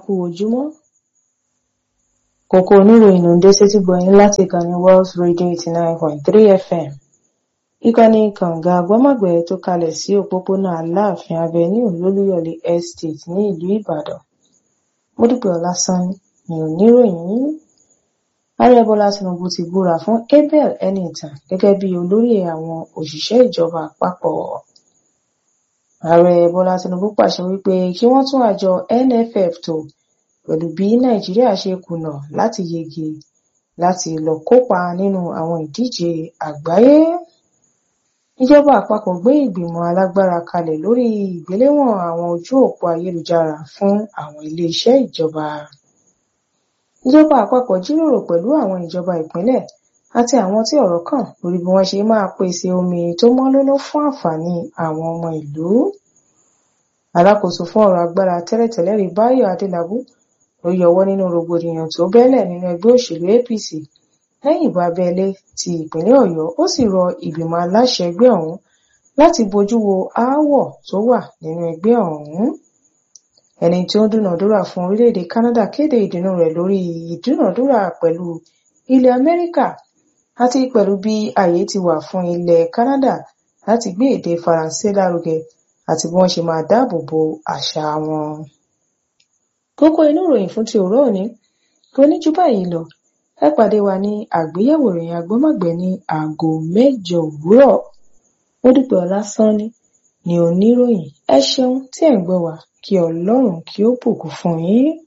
kú ojúmọ́ kókó oníròyìn ló ń dé sétí gbọ̀yìn láti ìkànnì Wells Radio eighty nine point three FM ìkànnì kànga gbọ́mọ̀gbẹ́ tó kalẹ̀ sí òpópónà Aláàfin Avenue lólúyọ̀lé Estate ní ìlú Ìbàdàn Módúpẹ́ Ọlásánní ni oníròyìn yìí ààrẹ Bọ́lá Tinubu ti búra fún Abel Enitan gẹ́gẹ́ bí olórí àwọn òṣìṣẹ́ ìjọba àpapọ̀ ààrẹ Bọ́lá Tinubu pàṣẹ wípé kí wọ́n tún àjọ NFF tò pẹ̀lú bí Nàìjíríà ṣe kùnà láti yege láti lọ kópa nínú àwọn ìdíje àgbáyé ìjọba àpapọ̀ gbé ìgbìmọ̀ alágbára kalẹ̀ lórí ìgbéléwọ̀n àwọn ojú òpó ayélujára fún àwọn iléeṣẹ́ ìjọba ìjọba àpapọ̀ jíròrò pẹ̀lú àwọn ìjọba ìpínlẹ̀ àti àwọn tí ọ̀rọ̀ kàn lórí bí wọ́n ṣe máa pèsè omi tó mọ́ lóló fún àǹfààní àwọn ọmọ ìlú alákòóso fún ọ̀rọ̀ agbára tẹ́lẹ̀tẹ́lẹ̀ rí Báyọ̀ Adélábù ló yọwọ́ nínú rògbòdìyàn tó bẹ́lẹ̀ nínú ẹgbẹ́ òṣèlú APC lẹ́yìn ìbò abẹ́lé ti ìpínlẹ̀ Ọ̀yọ́ ó sì rọ ìgbìmọ̀ aláṣẹ ẹgbẹ́ ọ̀hún láti bójú wo aáwọ̀ tó wà nínú ẹgbẹ́ ọ̀hún ẹni tí ó ń dúnàdúrà fún orílẹ̀-èdè Canada kéde ìdùnnú rẹ̀ lórí ìdúnàdúrà pẹ̀lú ilẹ̀ Amẹ́ríkà àti pẹ̀lú bí ààyè ti wà fún ilẹ̀ Canada láti gbé èdè Faransé lárugẹ àti bí wọ́n ṣe máa dáàbò bo àṣà wọn. kókó inú ìròyìn fún ti òwúrọ̀ òní kò ní jù báyìí lọ ẹ pàdé wa ní àgbéyẹ̀wò ìròyìn agbọ́mọ̀gbẹ́ ní aago mẹ́jọ òwúrọ̀ Módúpẹ́ Ọlásánní ni oníròyìn ẹ ṣeun tí ẹ̀ ń gbọ́ wa kí Ọlọ́run kí ó bùkún fún yín.